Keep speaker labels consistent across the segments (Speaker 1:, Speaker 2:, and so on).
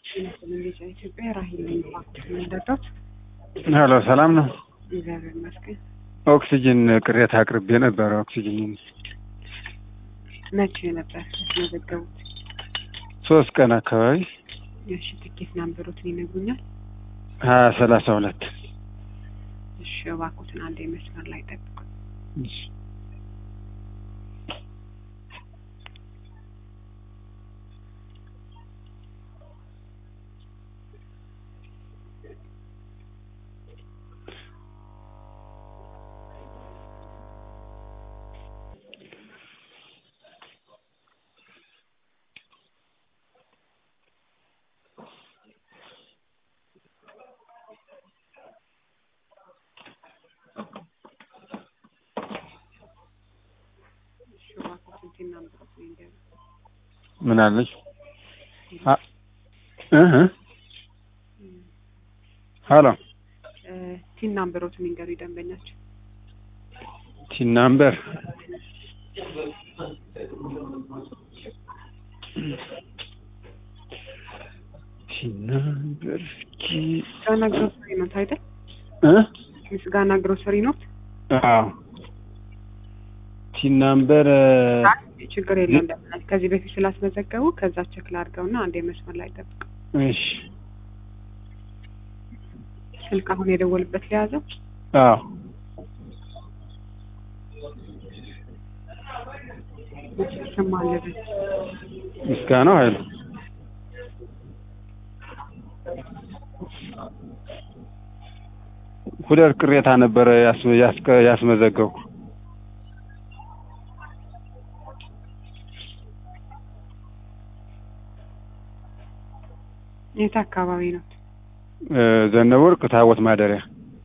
Speaker 1: ቴሌቪዥን ኢትዮጵያ ራሂል ነኝ። እባክህ የምንረዳት
Speaker 2: ሄሎ ሰላም ነው።
Speaker 1: እግዚአብሔር ይመስገን።
Speaker 2: ኦክሲጅን ቅሬታ አቅርቤ ነበረ። ኦክሲጅን
Speaker 1: መቼ ነበር ያስመዘገቡት?
Speaker 2: ሶስት ቀን አካባቢ
Speaker 1: እሺ፣ ትኬት ናምበሮትን ይነግሩኛል?
Speaker 2: ሀያ ሰላሳ ሁለት
Speaker 1: እሺ፣ እባክዎትን አንድ መስመር ላይ ጠብቁ። እሺ፣ እባክዎትን ቲን ናምበሮትን ይንገሩ።
Speaker 2: ምን አለች? አ- እህ ሄሎ
Speaker 1: እ፣ ቲን ናምበሮትን ይንገሩ ደንበኛቸው።
Speaker 2: ቲን ናምበር ቲን ናምበር እስኪ
Speaker 1: ምስጋና ግሮሰሪ ኖት አይደል?
Speaker 2: እ
Speaker 1: ምስጋና ግሮሰሪ ኖት።
Speaker 2: አዎ ቲን ናምበር
Speaker 1: አይ፣ ችግር የለም ደንበኛ ከዚህ በፊት ስላስመዘገቡ ከዛ ቸክል አድርገውና አንድ መስመር ላይ ጠብቁ።
Speaker 2: እሺ
Speaker 1: ስልክ አሁን የደወልበት ሊያዘው
Speaker 2: አዎ
Speaker 1: ስም አለበት
Speaker 2: ምስጋናው ኃይሉ ሁለት ቅሬታ ነበረ ያስ- ያስቀ- ያስመዘገብኩ
Speaker 1: የት አካባቢ ነው?
Speaker 2: እ፣ ዘነበ ወርቅ ታቦት ማደሪያ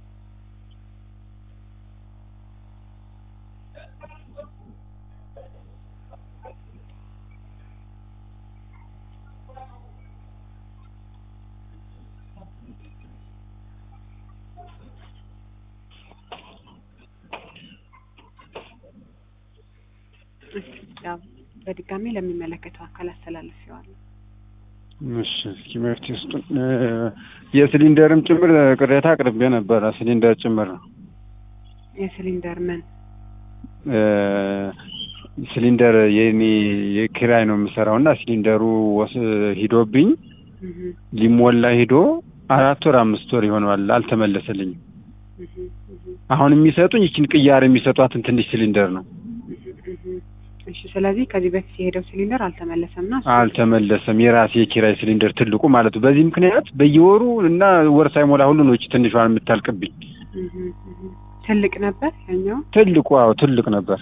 Speaker 1: ያው በድጋሚ ለሚመለከተው አካል አስተላልፌዋለሁ።
Speaker 2: እሺ እስኪ መፍትሄ ስጡን። እ፣ የሲሊንደርም ጭምር ቅሬታ አቅርቤ ነበረ። ሲሊንደር ጭምር ነው
Speaker 1: የሲሊንደር ምን
Speaker 2: እ፣ ሲሊንደር የኔ የኪራይ ነው የምሰራው እና ሲሊንደሩ ወስ ሂዶብኝ
Speaker 1: እህ
Speaker 2: ሊሞላ ሂዶ አራት ወር አምስት ወር ይሆነዋል አልተመለሰልኝም።
Speaker 1: እህ እህ
Speaker 2: አሁን የሚሰጡኝ ይችን ቅያር የሚሰጧትን ትንሽ ሲሊንደር ነው
Speaker 1: እህ እህ እሺ ስለዚህ ከዚህ በፊት የሄደው ሲሊንደር አልተመለሰም እና እሱ-
Speaker 2: አልተመለሰም። የራሴ የኪራይ ሲሊንደር ትልቁ ማለት ነው። በዚህ ምክንያት በየወሩ እና ወር ሳይሞላ ሁሉ ነው ይቺ ትንሿን የምታልቅብኝ።
Speaker 1: እህ እህ ትልቅ ነበር ያኛው
Speaker 2: ትልቁ አዎ ትልቅ ነበር።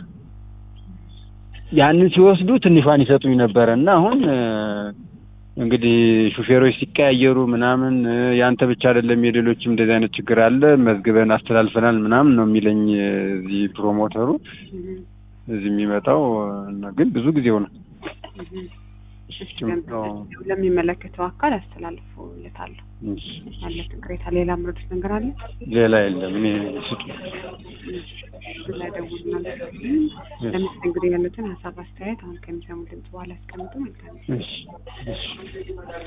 Speaker 2: ያንን ሲወስዱ ትንሿን ይሰጡኝ ነበረ እና አሁን እ፣ እንግዲህ ሹፌሮች ሲቀያየሩ ምናምን እ፣ ያንተ ብቻ አይደለም የሌሎችም እንደዚህ አይነት ችግር አለ መዝግበን አስተላልፈናል ምናምን ነው የሚለኝ እ፣ እዚህ ፕሮሞተሩ
Speaker 1: እህ
Speaker 2: እዚህ የሚመጣው እና ግን ብዙ ጊዜው ነው።
Speaker 1: እህ እሺ
Speaker 2: ጭም- አዎ።
Speaker 1: ደንበኛቸው ለሚመለከተው አካል አስተላልፎለታለሁ።
Speaker 2: እሺ።
Speaker 1: ያለትን ቅሬታ ሌላ ምረዱት ነገር አለ?
Speaker 2: ሌላ የለም። እኔ ስጡ
Speaker 1: ስለደውልና ለመስተንግዶ ያሉትን ሀሳብ አስተያየት አሁን ከሚሰሙ ድምጽ በኋላ ያስቀምጡ። መልካም
Speaker 2: እሺ እሺ